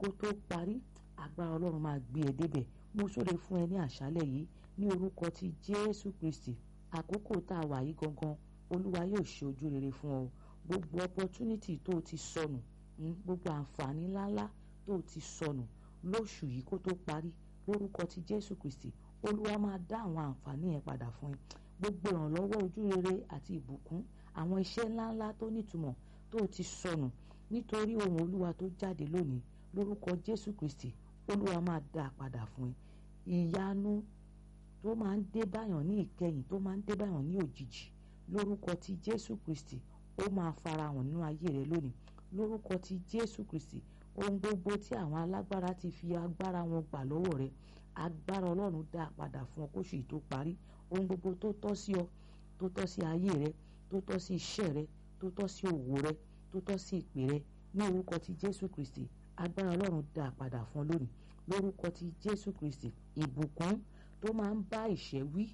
kó tó parí agbára ọlọ́run máa gbé ẹ débẹ̀ mo súre fún ẹ ní àṣálẹ̀ yìí ní orúkọ ti jésù kristi àkókò tá a wà yìí gangan olúwa yóò ṣe ojú rere fún ọ gbogbo opportunity tó o ti sọnù gbogbo àǹfààní ńláńlá tó o ti sọnù lóṣù yìí kó tó parí lórúkọ ti jésù kristi olúwa máa dá àwọn àǹfààní yẹn padà fún ẹ gbogbo ìrànlọ́wọ́ ojú rere àti ìbùkún àwọn iṣẹ́ ńláńlá tó nítumọ̀ tó o ti sọnù nítorí ohun olúwa tó jáde lónìí lórúkọ jésù kristi olúwa máa dá a padà fún ẹ ìyanu tó máa ń dé báyàn ní ìkẹyìn tó máa ń dé báyàn ní òjijì lórúkọ ti jésù kristi ó máa farahàn nínú ayé rẹ lónìí lórúkọ ti jésù kristi ohun gbogbo tí àwọn alágbára ti fi agbára wọn gbà lọ́wọ́ rẹ agbára ọlọ́run dá a padà fún ọ kóṣù yìí tó parí ohun gbogbo tó tọ́ sí ọ tó tọ́ sí ayé rẹ tó tọ́ sí iṣẹ́ rẹ tó tọ́ sí òwò rẹ tó tọ́ sí ìpè rẹ ní orúkọ ti jésù kristi agbára ọlọ́run dá a padà fún ọ lónìí lórúkọ ti jésù kristi ìbùkún tó máa ń bá ìṣẹ́ wí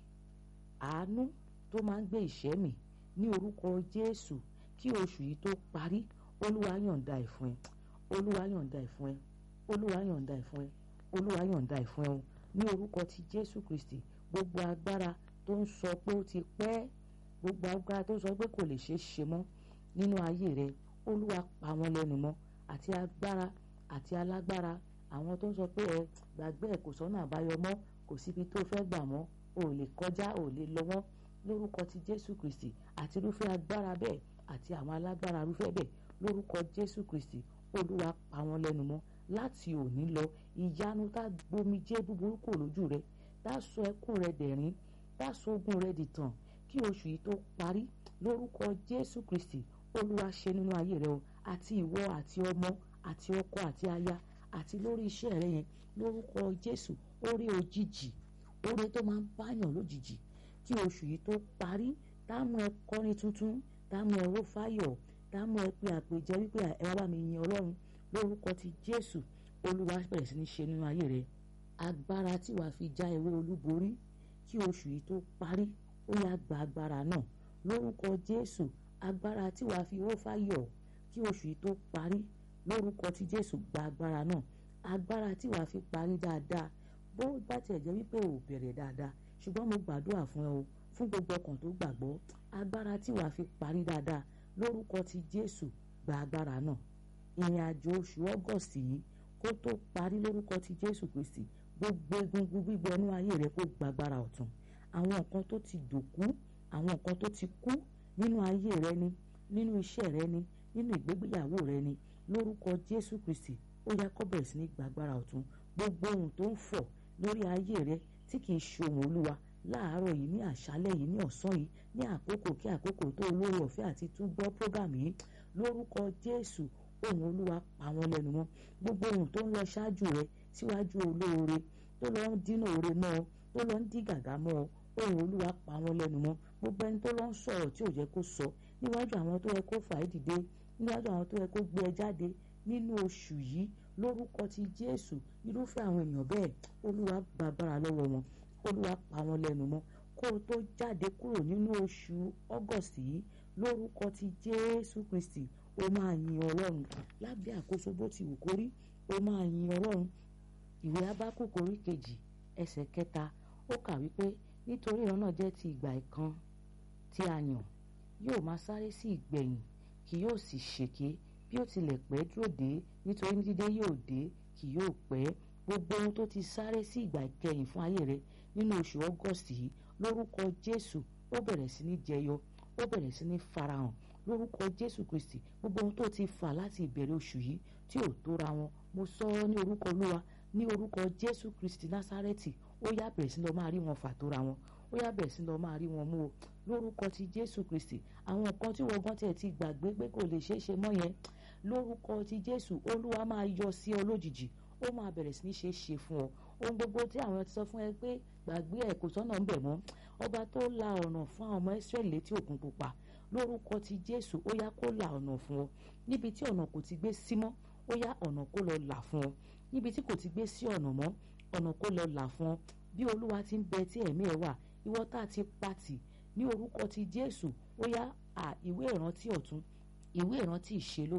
àánú tó máa ń gbé ìṣẹ́ mì ní orúkọ jésù kí oṣù yìí tó parí olúwa yọ̀ǹda ẹ̀ fún ẹ olúwa yọ̀ǹda ẹ̀ fún ẹ olúwa yọ̀ǹda ẹ̀ fún ẹ olúwa yọ̀ǹda ẹ̀ fún ẹ o ní orúkọ ti jésù kristi gbogbo agbára tó ń sọ pé ó ti pẹ́ gbogbo agbára tó ń sọ pé kò lè ṣeé ṣe mọ́ nínú ayé rẹ olúwa pa wọ́n lẹ́nu mọ́ àti agbára àti alágbára àwọn tó ń sọ pé ẹ gbàgbé ẹ kò sọ́nà àbáyọ mọ́ kò síbi tó fẹ́ gbà mọ́ o ò lè kọjá o ò lè lọ mọ́ lórúkọ ti jésù kristi àti irúfẹ́ agbára bẹ́ẹ̀ àti àwọn alágbára irúfẹ́ bẹ́ẹ̀ lórúkọ jésù kristi olúwa pa wọ́n lẹ́nu mọ́ láti òní lọ ìyanu tá gbomijé búburú kò lójú rẹ tá sọ ẹkún rẹ dẹ̀rín tá sọ ogun rẹ dìtàn kí oṣù yìí tó parí lórúkọ jésù kristi olúwa ṣe nínú ayé rẹ o àti ìwọ àti ọmọ àti ọkọ àti aya àti lórí iṣẹ́ rẹ yẹn lórúkọ jésù orí òjijì orí tó máa ń báyàn lójijì kí oṣù yìí tó parí táàmù ẹ kọrin tuntun táàmù ẹ ró fáyọ̀ táàmù ẹ pé àpèjẹ wípé ẹ wá bá mi yin ọlọ́run lórúkọ ti jésù olúwa bẹ̀rẹ̀ sí ní ṣe nínú ayé rẹ agbára tí wàá fi já ewé olúborí kí oṣù yìí tó parí ó yá gba agbára náà lórúkọ jésù agbára tí wàá fi ró fáyọ̀ kí oṣù yìí tó parí lórúkọ ti jésù gba agbára náà agbára tí wàá fi parí dáadáa bó bá tiẹ̀ jẹ́ wípé ò bẹ̀rẹ̀ dáadáa ṣùgbọ́n mo gbàdúrà fún ẹ o fún gbogbo ọkàn tó gbàgbọ́ agbára tí wàá fi parí dáadáa lórúkọ ti jésù gba agbára náà ìrìn àjò oṣù ọgọ́sì yìí kó tó parí lórúkọ ti jésù kristi gbogbo egungun gbígbẹ inú ayé rẹ kó gba agbára ọ̀tun àwọn nǹkan tó ti dòkú àwọn nǹkan tó ti kú nínú ayé rẹ ni nínú iṣẹ́ rẹ ni nínú ìgbégbéyàwó rẹ ni lórúkọ jésù kristi ó yá kó bẹ̀rẹ̀ sí ní gba agbára ọ̀tun gbogbo ohun tó ń fọ̀ lórí ayé rẹ tí kìí ṣe ohun olúwa láàárọ̀ yìí ní àṣálẹ̀ yìí ní ọ̀sán yìí ní àkókò kí àkókò tó olóore ọ̀fẹ́ àti tún gbọ́ program yìí lórúkọ jésù ohun olúwa pa wọ́n lẹ́nu mọ́ gbogbo ohun tó ń lọ ṣáájú rẹ síwájú olóore tó lọ ń dínà oore mọ́ ọ tó lọ ń dí gàgà mọ́ ọ ohun olúwa pa wọ́n lẹ́nu mọ́ gbogbo ẹni tó lọ ń sọ̀rọ̀ tí ò yẹ kó sọ níwájú àwọn tó yẹ kó fà á dìde níwájú àwọn tó yẹ kó gbé ẹ jáde nínú oṣù yìí lórúkọ ti jésù irúfẹ́ àwọn èèyàn bẹ́ẹ̀ olúwa gbàgbára lọ́wọ́ wọn olúwa pa wọ́n lẹ́nu mọ́ kó o tó jáde kúrò nínú oṣù ọgọ́sì yìí lórúkọ ti jésù kristi o máa yin ọlọ́run lábẹ́ àkóso bó ti wù kó rí o máa yin ọlọ́run ìwé abákòkò orí kejì ẹsẹ̀ kẹta ó kà wípé nítorí ìran náà jẹ́ ti ìgbà ìkan tí a yàn yóò máa sáré sí ìgbẹ̀yìn kì yóò sì ṣèké bí ó tilẹ̀ pẹ́ dúró dé nítorí ní dídé yóò dé kì yóò pẹ́ gbogbo ohun tó ti sáré sí ìgbà ìkẹyìn fún ayé rẹ nínú oṣù ọgọ́sì yìí lórúkọ jésù ó bẹ̀rẹ̀ sí ní jẹyọ ó bẹ̀rẹ̀ sí ní farahàn lórúkọ jésù kristi gbogbo ohun tó ti fà láti ìbẹ̀rẹ̀ oṣù yìí tí ò tóra wọn mo sọ ọ́ ní orúkọ olúwa ní orúkọ jésù kristi násárẹ́tì ó yá bẹ̀rẹ̀ sí lọ máa rí wọn fà tóra wọn ó yá bẹ̀rẹ̀ sí lọ máa rí wọn mú o lórúkọ ti jésù kristi àwọn nǹkan tí wọ́n gan tiẹ̀ ti gbàgbé pé kò lè ṣeé ṣe mọ́ yẹn lórúkọ ti jésù olúwa máa yọ sí ọ lójijì ó máa bẹ̀rẹ̀ sí ní ṣe é ṣe fún ọ ohun gbogbo tí àwọn ti sọ fún ẹ pé gbàgbé ẹ kò sọ́nà ń bẹ̀ mọ́ ọba tó la ọ̀nà fún àwọn ọmọ israẹli létí òkun pupa lórúkọ ti jésù ó yá kó la ọ̀nà fún ọ níbi tí ọ̀nà kò ti gbé sí mọ́ ó yá ọ̀nà kó lọ là fún ọ níbi tí kò ti gbé sí ọ̀nà mọ́ ọ̀nà kó lọ là fún ọ bí olúwa ti ń bẹ tí ẹ̀mí ẹ wà ìwọ tá a ti pàtì ní orúkọ ti jésù ó yá à ìwé ìrántí ọ̀tún ìwé ìrántí ìṣelógo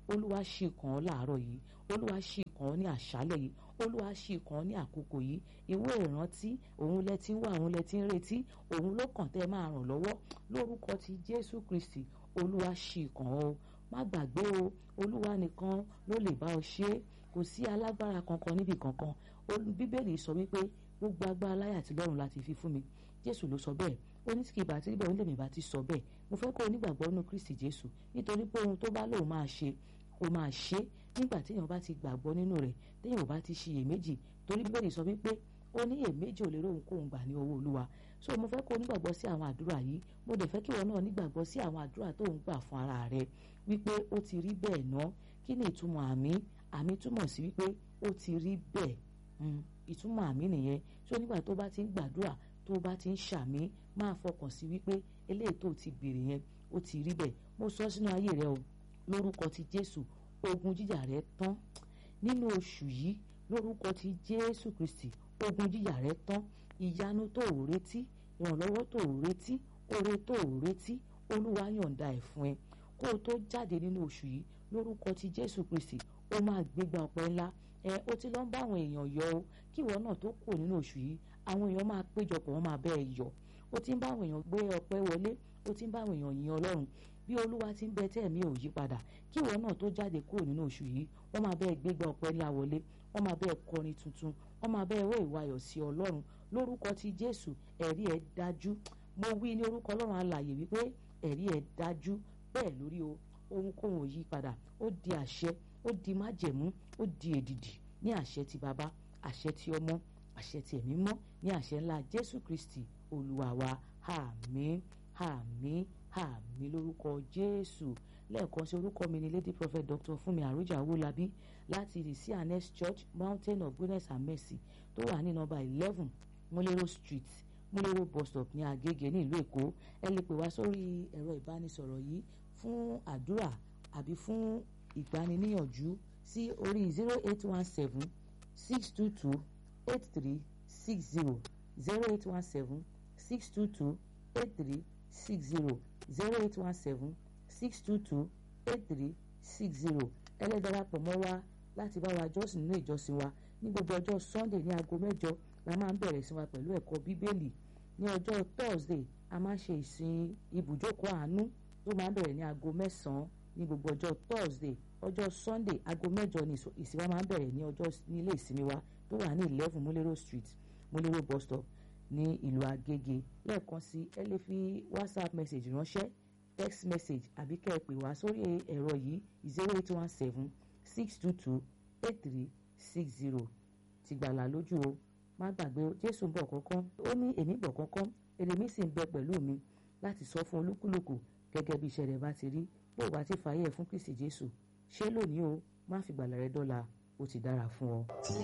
olúwa ṣì kàn ọ́ láàárọ̀ yìí olúwa ṣì kàn ọ́ ní àṣálẹ̀ yìí olúwa ṣì kàn ọ́ ní àkókò yìí ìwé ìrántí òun lẹ ti ń wá òun lẹ ti ń retí òun ló kàn tẹ́ máa ràn lọ́wọ́ lórúkọ ti jésù kristi olúwa ṣì kàn ọ́ má gbàgbé o olúwa nìkan ló lè bá ọ ṣe é kò sí alágbára kankan níbi kankan bíbélì sọ wípé gbogbo agbára láyé àti lọ́run láti fi fún mi jésù ló sọ bẹ́ẹ̀ ó ní kí ìbá tí níbẹ̀ onílẹ̀ mi bá ti sọ bẹ́ẹ̀ mo fẹ́ kó o nígbàgbọ́ nínú kristi jésù nítorí pé ohun tó bá lóun máa ṣe kó máa ṣe nígbà téèyàn bá ti gbàgbọ́ nínú rẹ̀ téèyàn ò bá ti ṣiyèméjì torí bíbélì sọ wípé ó ní èméjì ò lè róhun kóhun gbà ní ọwọ́ olúwa so mo fẹ́ kó o nígbàgbọ́ sí àwọn àdúrà yìí mo dẹ̀ fẹ́ kí ìwọ náà nígbàgbọ́ sí àwọn àdúrà tó ń gbà fún ara rẹ wípé ó ti rí bẹ́ẹ̀ ná kí ni ìtumọ̀ àmì àmì túmọ̀ sí wípé ó ti rí bẹ́ẹ̀ ìtumọ̀ àmì nìyẹn so nígbà tó bá ti ń gbàdúrà tó bá ti ń ṣàmì máa fọkàn sí wípé eléyìí tó ti béèrè yẹn ó ti rí bẹ́ẹ̀ mo sọ sínú ayé rẹ o lórúkọ ti jésù ogun jíjà rẹ tán nínú oṣù yìí lórúkọ ti jésù kristi ogun jíjà rẹ tán ìyanu tó ò retí ìrànlọ́wọ́ tó ò retí oore tó ò retí olúwa yọ̀ǹda ẹ̀ fún ẹ kó o tó jáde nínú oṣù yìí lórúkọ ti jésù kristi ó máa gbégbá ọpẹ́ ńlá ẹ ó ti lọ ń bá àwọn èèyàn yọ o kí ìwọ náà tó kù nínú oṣù yìí àwọn èèyàn máa péjọpọ̀ wọ́n máa bẹ́ẹ̀ yọ ó ti ń bá àwọn èèyàn gbé ọpẹ́ wọlé ó ti ń bá àwọn èèyàn yin ọlọ́run bí olúwa ti ń bẹ tẹ́ ẹ̀mí ò yí padà kí ìwọ náà tó jáde kúrò nínú oṣù yìí wọ́n máa bẹ́ẹ̀ gbégbá ọpẹ́ ńlá wọlé wọ́n máa bẹ́ẹ̀ kọrin tuntun wọ́n máa bẹ́ẹ̀ wọ́ ìwayọ̀ sí ọlọ́run lórúkọ ti jésù ẹ̀rí ẹ̀ dájú mo wí ní orúkọ ọlọ́run alààyè wípé ẹ̀rí ẹ̀ dájú bẹ́ẹ̀ lórí o ohunkóhun ò yí padà ó di àṣẹ ó di májẹ̀mú ó di èdìdì ní àṣẹ ti bàbá àṣẹ ti ọmọ àṣẹ ti ẹ̀mí mọ́ ní àṣẹ ńlá jésù kristi olúwa wa àmín àmín àmín lórúkọ jésù lẹ́ẹ̀kan sí orúkọ mi ni lady prophet dr fúnmi àròjà owólabí láti the cns church mountain of goodness and mercy tó wà ní nọ́mbà eleven múlẹ́rọ̀ street múlẹ́rọ̀ bus stop ní agége ní ìlú èkó ẹ lè pè wá sórí ẹ̀rọ ìbánisọ̀rọ̀ yìí fún àdúrà àbí fún ìgbaniníyànjú sí orí zero eight one seven six two two eight three six zero zero eight one seven six two two eight three six zero zero eight one seven six two two eight three six zero ẹlẹ́dàrapọ̀ mọ́ wa láti bá wa jọ́sìn nínú ìjọsìn wa ní gbogbo ọjọ́ sunday ní aago mẹ́jọ la máa ń bẹ̀rẹ̀ sí wa pẹ̀lú ẹ̀kọ́ bíbélì ní ọjọ́ thursday a máa ń ṣe ìsìn ibùjókòó àánú tó máa ń bẹ̀rẹ̀ ní aago mẹ́sàn-án ní gbogbo ọjọ́ thursday ọjọ́ sunday aago mẹ́jọ ni ìsìn wa máa ń bẹ̀rẹ̀ ní ọjọ́ ní ilé ìsinmi wa tó wà ní eleven múlẹ́rọ̀ street múlẹ́rọ̀ bus stop ní ìlú agége lẹ́ẹ̀kan sí ẹ lè fi whatsapp message ránṣẹ́ text message àbí kẹ́ ẹ pè wá sórí ẹ̀rọ yìí zero eight one seven six two two eight three six zero ti gbàlà lójú o má gbàgbé jésù ń bọ̀ kánkán ó ní èmi bọ̀ kánkán èrè mi sì ń bẹ pẹ̀lú mi láti sọ fún olúkúlùkù gẹ́gẹ́ bí iṣẹ́ rẹ̀ bá ti rí bó o bá ti fààyè fún kristi jésù ṣé lónìí o má fi gbàlà rẹ dọ́là ó ti dára fún ọ.